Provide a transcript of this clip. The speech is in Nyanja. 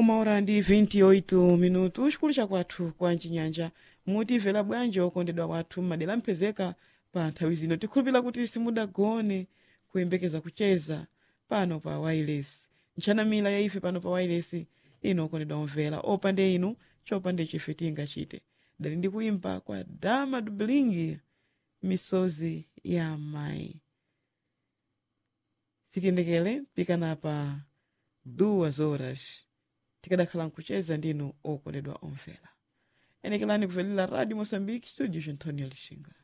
uma hora ndi 28 minutu chikulu chakwathu kwa mchinyanja mutimvera bwanji okondedwa wathu madera mpezeka pa nthawi zino tikhulupira kuti simudagone kuyembekeza kucheza pano pa wireless nchanamira ya ife pano pa wireless ino okondedwa omvera opande inu chopande chife tingachite dali ndi kuimba kwa dama dublingi misozi ya mayi sitiyendekere pikana pa duas horas tikadakhala nkucheza ndinu okondedwa omvera enekelani kuvelera radio moçambique studio antonio lixinga